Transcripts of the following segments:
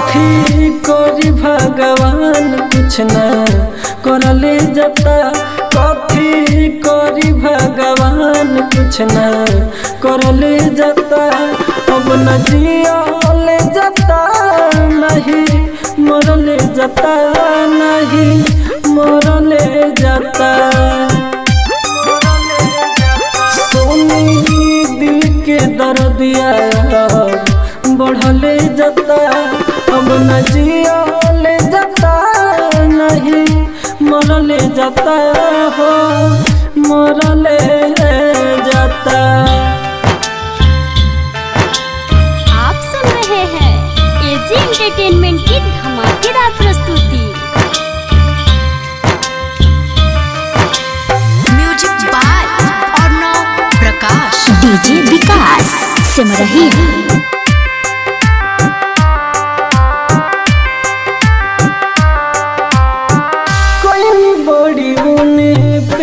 कथी करी भगवान कुछ न करले जता कथी करी भगवान कुछ न करले जता अब न जियले जता नहीं मरले जता नहीं मरले जता सोनी दिल के दर्दिया बढ़ले जता अब न जियले जता नहीं मरले जता हो मरले जता आप सुन रहे हैं एजी एंटरटेनमेंट की धमाकेदार प्रस्तुति music by Arnav Prakash DJ Vikas Simrahi कोई बड़ी उने पे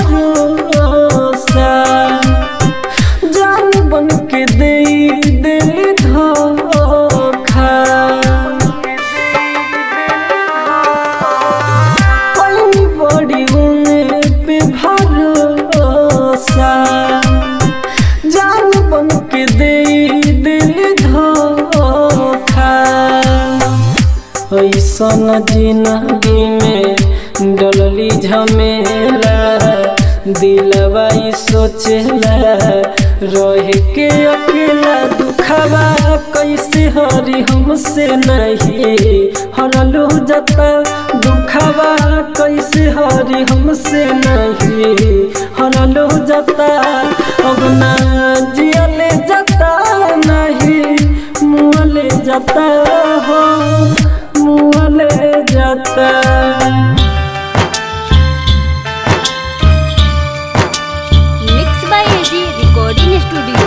भरोसा जान बन के दे दिल धोखा कोई बड़ी उने पे भरोसा जान बन के दे दिल धोखा ऐसन जिंदगी में डलली झमेला दिलवा ई सोचेला रह के अकेला दुखवा कैसे हरी हमसे नहीं हरलू जता दुखवा कैसे हरी हमसे नहीं हरलू जता अब ना जियले जता नहीं मुँहले जाता हो मुँहले जाता mix by AG recording studio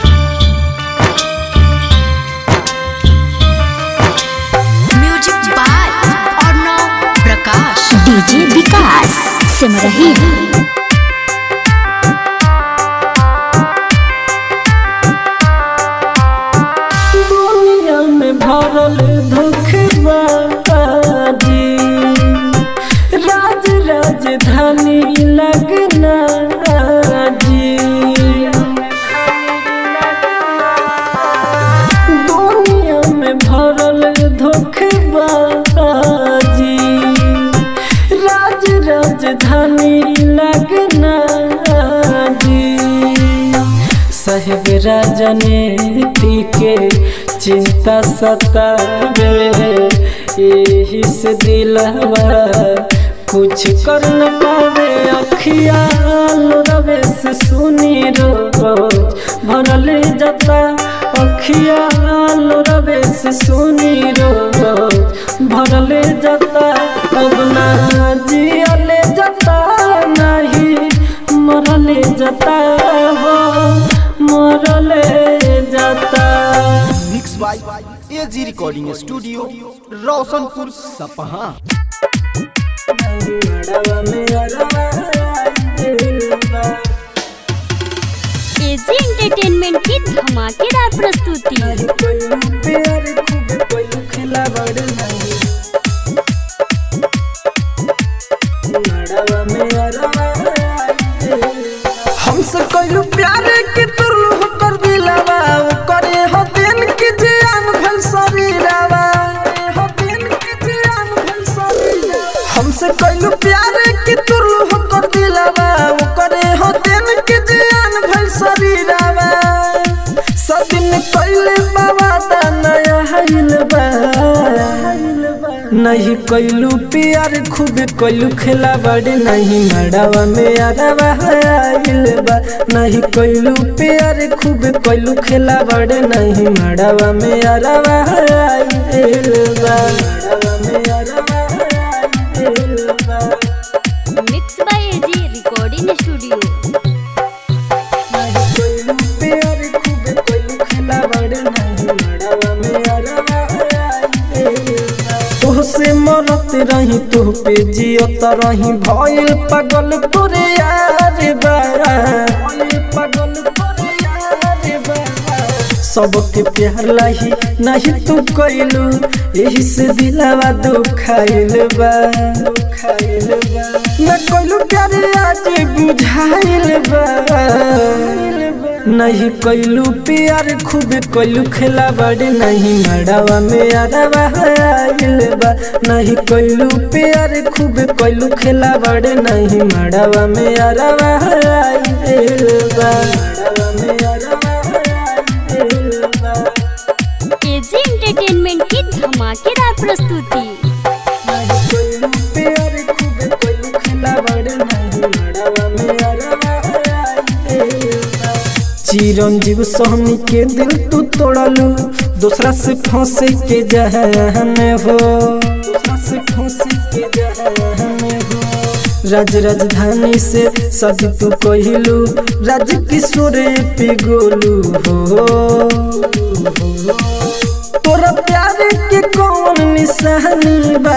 music by Arnav Prakash DJ Vikas Simrahi दुनिया में भरल धोखबाजी राज राजधानी लगना जी दुनिया में भरल धोखबाजी राज राजधानी लगना जी साहेब राजनीति के चिंता सतावे यही से दिलवा कुछ कर न पावे अखियाल रवे से सुनी रोज भरले जता अखियाल रवे से सुनी रोज भरले जता अब ना जियले जता नहीं मरले जता हो मरले जता mix by AG recording studio Roshanpur Sapaha AG entertainment की धमाकेदार प्रस्तुति हमसे कइलू प्यार के तुरलू कर दिलावा करे हो दिन के जान भल शरीरावा हो दिन के जान भल शरीरावा हमसे कइलू प्यार के तुरलू कर दिलावा करे हो दिन के जान भल शरीरावा सदिन कइले बाबा दा नया हाइल बा नहीं कैलू प्यार खूब कैलू खेला बड़े नहीं मड़ावा में अरवा आइल बा नहीं कैलू प्यार खूब कैलू खेला बड़े नहीं मड़ावा में अरवा आइल बा मड़ावा में अरवा आइल बा mix by AG recording studio नहीं कैलू प्यार खूब कैलू खेला बड़े नहीं मड़ावा में अरवा आइल बा तोहसे मरत रही तू पे जियत रही भइल पागल तोरे यार बा भइल पागल तोरे यार बा सबके प्यार लाही नहीं तू कैलू यही से दिलावा दुखाइल बा दुखाइल बा न कैलू प्यार आज बुझाइल बा नहीं कैलू प्यार खूब कैलू खेला बड़े नहीं मड़ावा में अरवा आइल बा नहीं कैलू प्यार खूब कैलू खेला बड़े नहीं मड़ावा में अरवा आइल बा मड़ावा में अरवा आइल बा एजी एंटरटेनमेंट की धमाकेदार प्रस्तुति नहीं कैलू प्यार खूब कैलू खेला बड़े नहीं मड़ावा में अरवा आइल बा चिरंजीव सोहनी के दिल तू तोड़लू दूसरा से फंसे के जहन हो दूसरा से फंसे के जहन हो राज राजधानी से सदी तू कहलू राज किशोर पे गोलू हो तोरा प्यार के कौन निशानी बा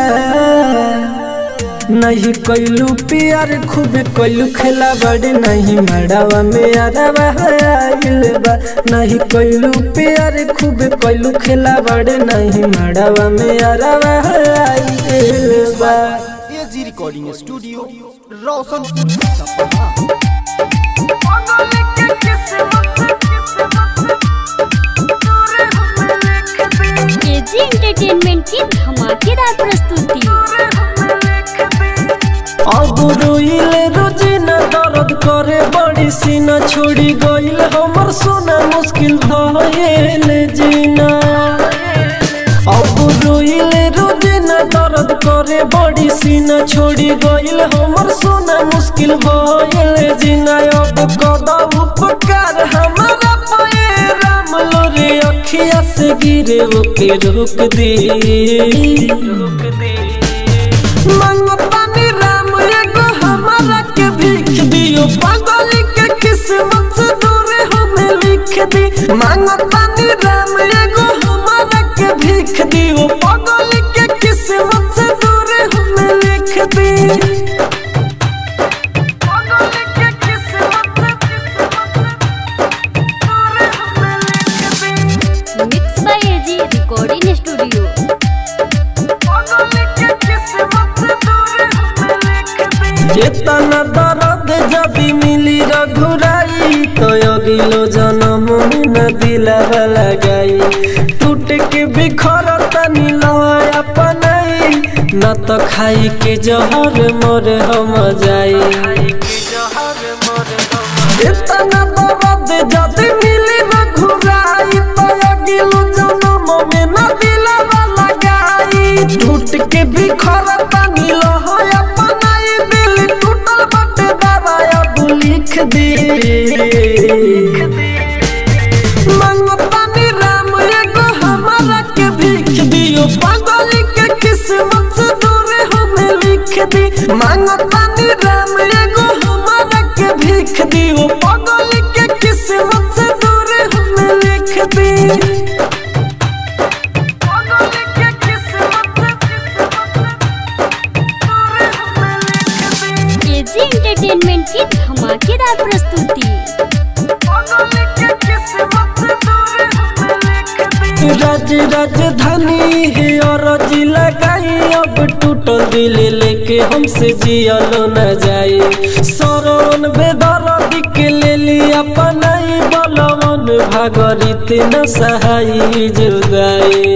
नहीं कैलू प्यार खूब कैलू खेला बड़े नहीं मड़ावा में अरवा आइल बा नहीं कैलू प्यार खूब कैलू खेला बड़े नहीं मड़ावा में अरवा आइल बा AG recording studio Roshanpur Sapaha AG entertainment की धमाकेदार प्रस्तुति अब रोइले रोजिना दर्द करे बड़ी सीना छोड़ी गइल हमर सोना मुश्किल भइल जीना अब रोइले रोजिना दर्द करे बड़ी सीना छोड़ी गइल हमर सोना मुश्किल भइल जीना अब कदा उपकार हमारा पाए राम लोरे अखिया से गिरे ओके रोक दे रोक दे मंगतानी राम एगो हमारा के भीख दियो पागल के किस्मत से दूर हमें लिख दी मंगतानी राम एगो हमारा के भीख दियो पागल के किस्मत से दूर हमें लिख दी पागल के किस्मत दूर हमें लिख दी mix by AG recording studio चेतना दर्द जदि मिली रघुराई तो अगिलो जन्म में न दिलावा लगाई टूट के बिखर तनी लय अपनाई न तो खाई के जहर मोर हम जाई चेतना दर्द जदि मिली रघुराई तो अगिलो जन्म में न दिलावा लगाई टूट के बिखर तनी लय अपनाई दिल टूटल बटे दबाया तू लिख दे मंगतानी राम एगो हमारा के भीख दियो पागल के किस्मत से दूर हमें लिख दी मंगतानी राम एगो हमारा के भीख दियो पागल के किस्मत से दूर हमें लिख दी पागल के किस्मत एजी एंटरटेनमेंट की धमाकेदार प्रस्तुति राज राजधानी है और जिला लगाई अब टूटल दिल लेके हमसे जियलो न जाए सरवन बेदर्द के ले लिया पनाई बलवन भागरित न सहाई जुदाई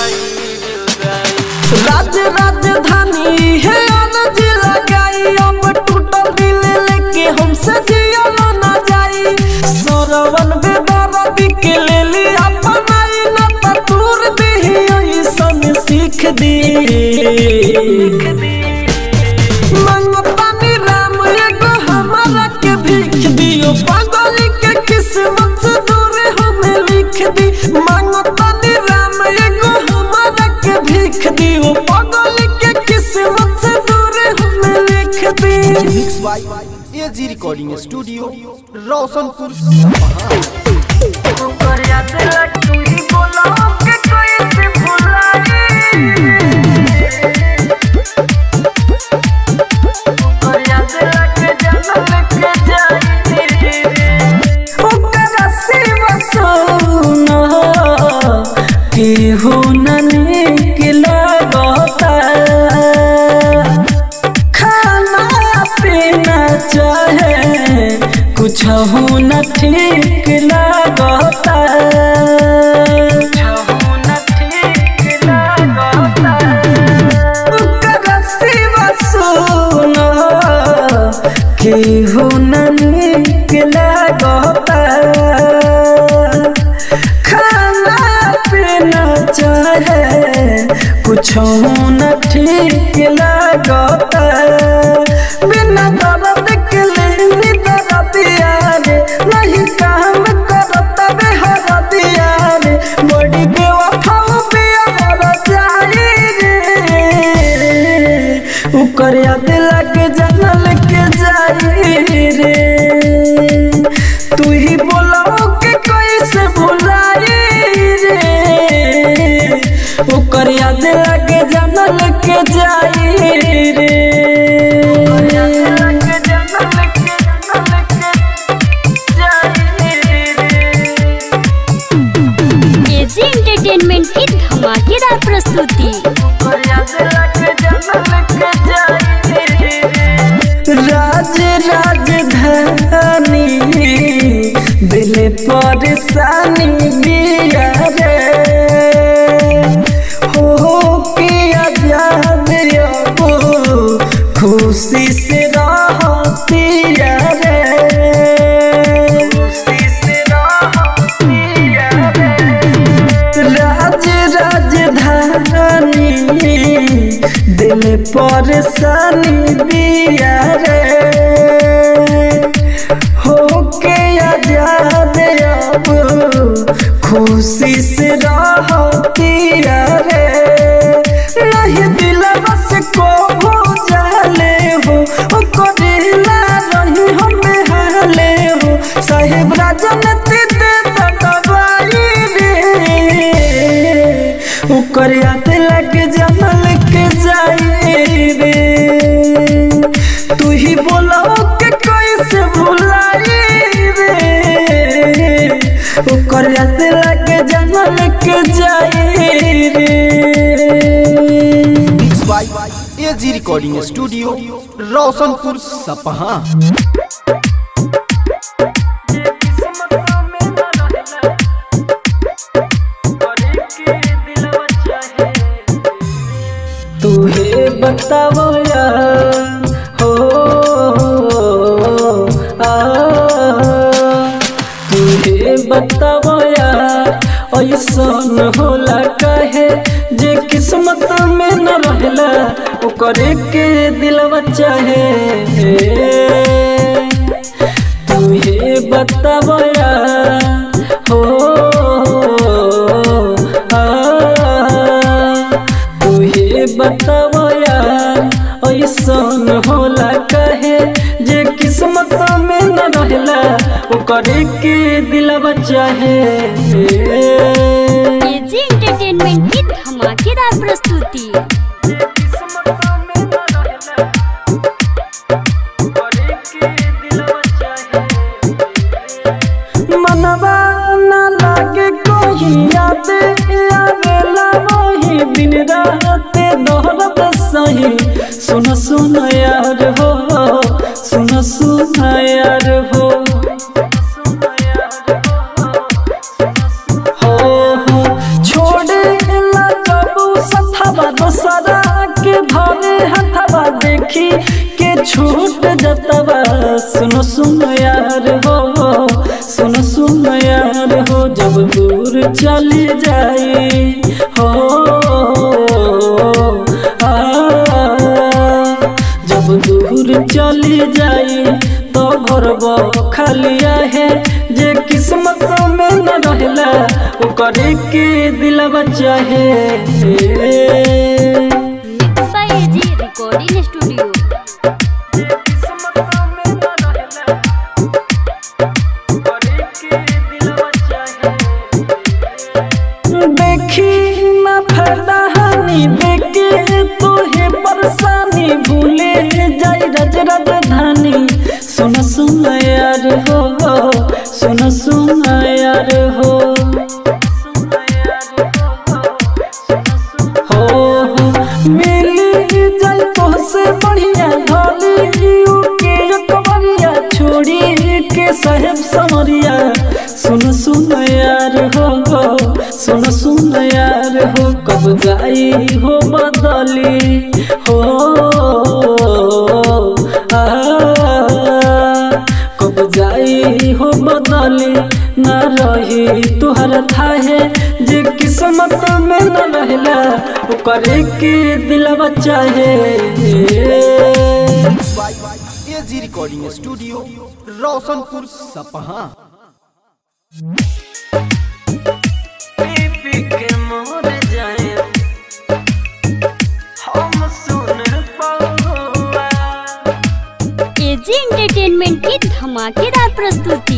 राज राजधानी है अनज लगाई अब टूटल दिल लेके हमसे जियलो न जाई सरवन बेदर्द के ले लिया पनाई न तूर दे ऐसन सीख दी मंगतानी राम एगो हमारा के भीख दियो पागल के किस्मत से दूर हमें लिख दी मंगतानी राम एगो हमारा के भीख दियो पागल के किस्मत से दूर हमें लिख दी mix by AG recording studio Roshanpur Sapaha ओकरा सिवा सोना कुछ न ठीक लागता ओकरा सिवा सुनो केहू न नीक लागता खाना पीना चाहे कुछ न ठीक लागता बिना दर्द के लेनी दर्दिया रे नहीं काम करता बेहर दिया रे बड़ी बेवफा बिया मर जाई रे उकर याद लग जनल के जाई रे तू ही बोलाओ के कैसे भुलाई रे ओकर याद लगे जानल के जाई रे एजी एंटरटेनमेंट की धमाकेदार प्रस्तुति राज राजधानी दिल परेशानी बिया रे हो के आजाद अब खुशी से रहती रे खुशी से रहती राज राजधानी दिल परेशानी दिया रे हो के आजाद अब खुशी से रहती रे नहीं दिल बस को हो जाले हो ओ करेला रही हमें हाले हो साहेब राजनीति दे दबाई रे ओकर याद लग जनल के जाई रे तू ही बोलाओ के कैसे भुलाई रे ओकर याद लग जनल के जाई रे mix by AG recording studio Roshanpur Sapaha तुहे बताओ यार हो आ तुहे बताओ यार ऐसन होला कहे जे किस्मत में न रहला ओकरे के दिलवा चाहे तुहे बताओ यार हो आ तुहे बताओ यार ऐसन होला कहे जे किस्मत में न रहला ओकरे के दिलवा चाहे एजी एंटरटेनमेंट की धमाकेदार प्रस्तुति मनवा न लागे कोई याद आवेला वही दिन रात दोहरत सही सुन सुन यार हो सुन सुन यार हो हो हो छोड़े ला कबू सथवा दोसरा के धरे हथवा देखी के छूट जतवा सुनो सुनो यार हो सुनो सुनो यार हो जब दूर चली जाई हो आ, जब दूर चली जाई तो घर खालिया है जे किस्मत में न रहला ओकरे के दिलवा चाहे mix by AG recording studio देखी ना फायदा हानि देखे तोहे परेशानी भूले जाई रज राजधानी सुन सुन यार हो सुन सुन यार हो हो हो मिली जाई तोहसे जाई हो बदली हो आ, कब जाई हो बदली न रही तुहर थाहे जे किस्मत में न रहला ओकर के दिलवा चाहे एजी रिकॉर्डिंग स्टूडियो रोशनपुर सपहा पी के मोर जाए हम सुन पौआ एजी एंटरटेनमेंट की धमाकेदार प्रस्तुति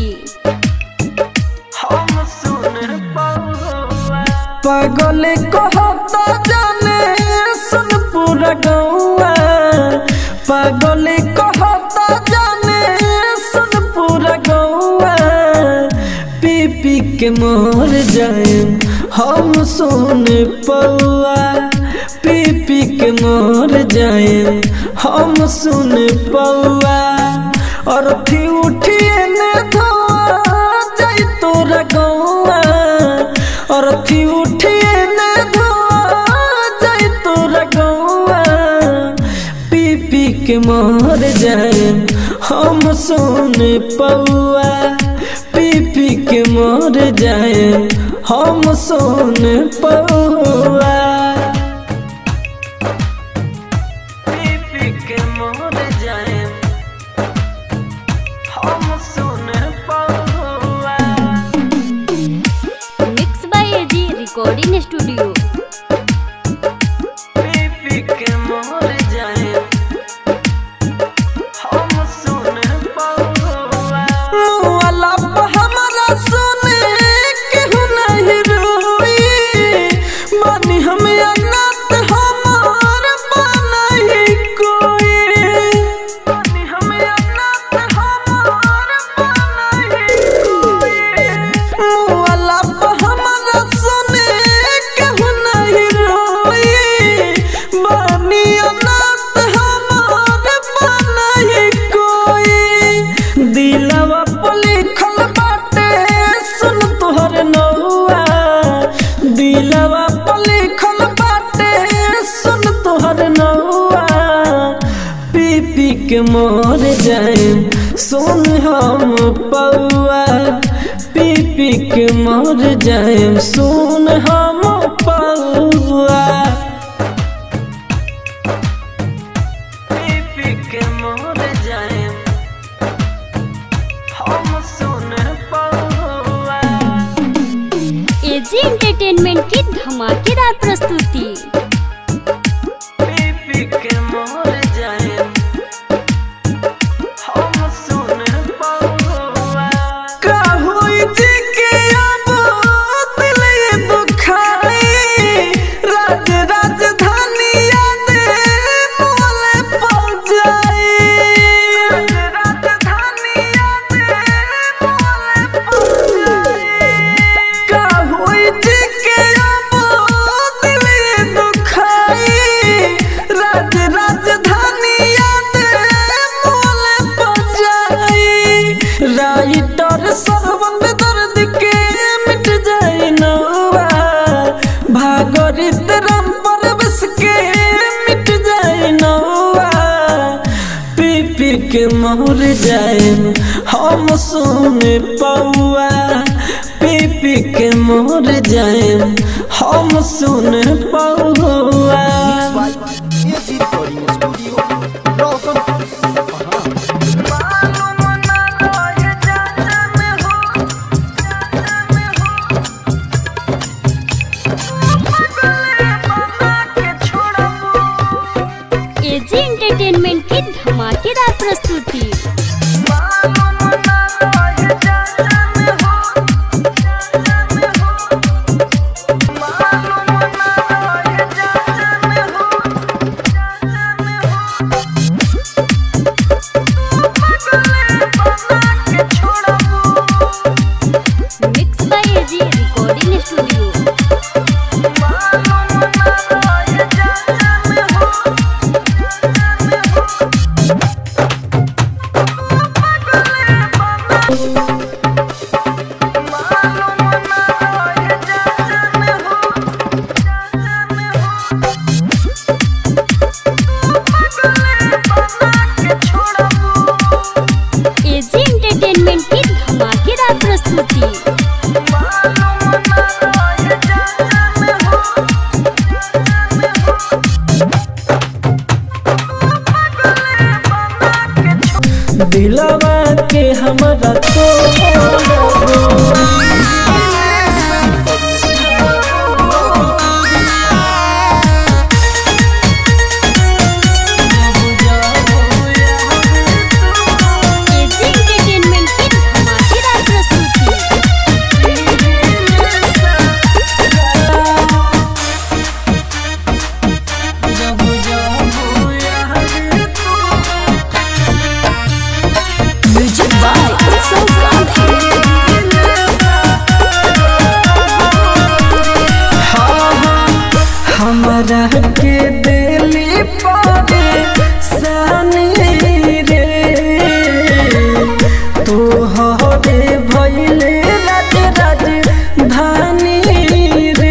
हम सुन पौआ पागल कहता जाने सुन पूरा गौआ पागल कहता जाने सुन पूरा गौआ पी पी के मोर जाए हम सुन पौआ पी पी के मोर जाए हम सुन पौआ और थी उठिए ने धोआ जाई तोरा गौआ और थी उठिए ने धोआ जाई तोरा गौआ पी पी के मर जाए हम सुन पौआ पी पी के मर जाए हम सुन पौआ पी पी के मर जाए हम सुन पौआ mix by AG recording studio पी के मोर जाए हम सुन पौआ वाला हमरा सुने केहू नहीं रोई बानी हम अनाथ हमार बनही कोई बानी हम अनाथ हमार बनही कोई वाला हमरा सुने केहू नहीं रोई बानी अनाथ हमार बनही कोई दिलवा पर लिखल बाटे सुन तोहर नौआ दिलवा पर लिखल बाटे सुन तोहर नौआ पी पी के मोर जाए सुन हम पौआ पी पी के मोर जाए सुन हम पौआ पी पी के मोर जाए हम सुन पौआ एजी एंटरटेनमेंट की धमाकेदार प्रस्तुति पी पी के मोर जाए हम सुन पौआ का होई जी के अब दिल ये दुखाई राज राजधानी याद मोले पड़ जाई राज राजधानी याद मोले पड़ जाई का होई जी के अब दिल ये दुखाई राज राजधानी याद मोले पड़ जाई राइटर सरबंद दर्द के मिट जाए नौआ भागरित राम परवेश के मिट जाए नौआ पी पी के मोर जाए हम सुन पौआ पी पी के मोर जाए हम सुन पौआ AG recording studio Roshanpur Sapaha AG entertainment की धमाकेदार प्रस्तुति दिलवा के हमारा तो एजी एंटरटेनमेंट की धमाकेदार प्रस्तुति म्यूजिक बाय उत्सव गांधी हमारा के दिली पावे सानी रे तू हरे भैले राज राज धानी रे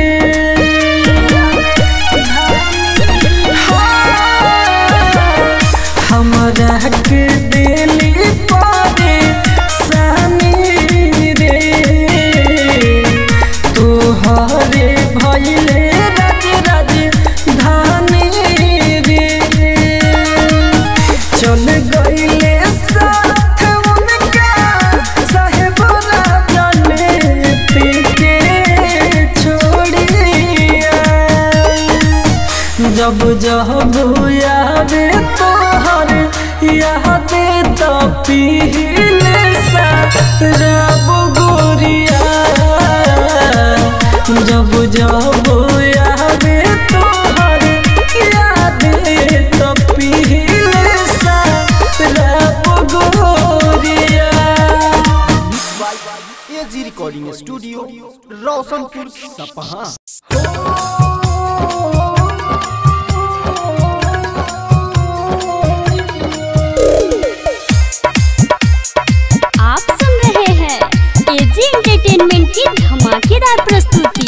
हमारा के दिली पावे सानी रे तोहरे भैले राज राज धानी रे चल गईले साथ उनका साहेबरा जाने पीके छोड़िया जब जब यादे तोहर याद तो पीले सा रब गोरिया जब जब यादे तोहर याद तो पीले सा रब गोरिया एजी रिकॉर्डिंग स्टूडियो रोशनपुर सपहा आप सुन रहे हैं एजी एंटरटेनमेंट की धमाकेदार प्रस्तुति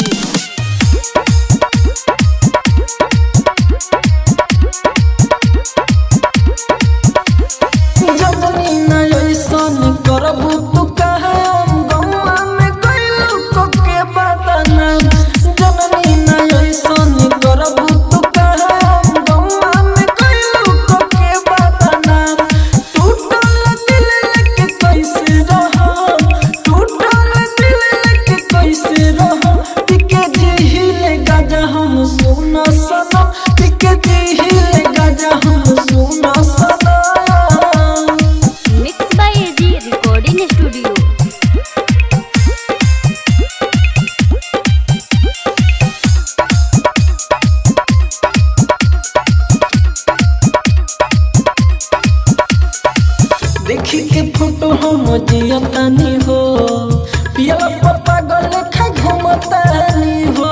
जबनी न ऐसन करबू तू कहे हम गौआ में गइलू कोके बदना जननी न ऐसन करबू तू कहे हम गौआ में गइलू कोके बदना टूटल दिल लेके कैसे रहम टूटल दिल लेके कैसे रहम टिके जिहिले गाजा हम सुना सनम टिके जिहिले गाजा हम सुना सनम mix by AG recording studio देखी के फोटो हम जियतानी हो पियला पप्पा गल खा घुमतानी हो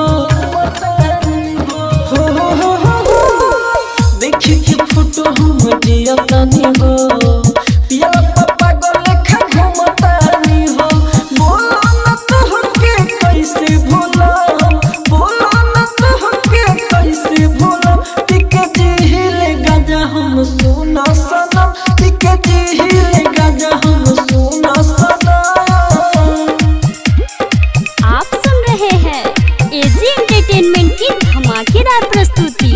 हो, हो, हो, हो, हो। देखी के फोटो हम जियतानी हो पियला पप्पा गल खा घुमतानी हो बोलो न तोहके कैसे भूला बोलो न तोहके कैसे भूला टिके जिहिले गाजा हम सुना सनम टिके जिहिले गाजा हम सुना सनम आप सुन रहे हैं एजी एंटरटेनमेंट की धमाकेदार प्रस्तुति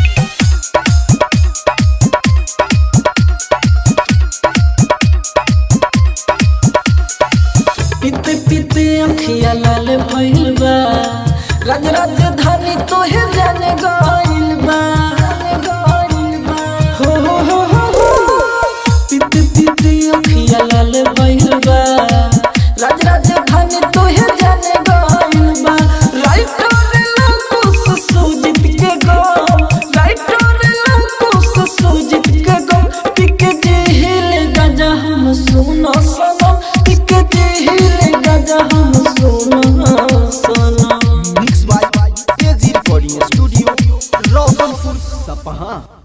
पीते पीते अखिया लाल भइल बा राज राजधानी तोहे जाने गइल बा हो हो हो हो हो पीते पीते अखिया लाल भइल बा राज राजधानी तोहे जाने गइल बा राइटर लकुस सुजित के गो राइटर लकुस सुजित के गो टिके जिहिल गाजा हम सुनो सनम टिके जिहिल गाजा हम सुनो सनम mix by AG recording studio Roshanpur सपहा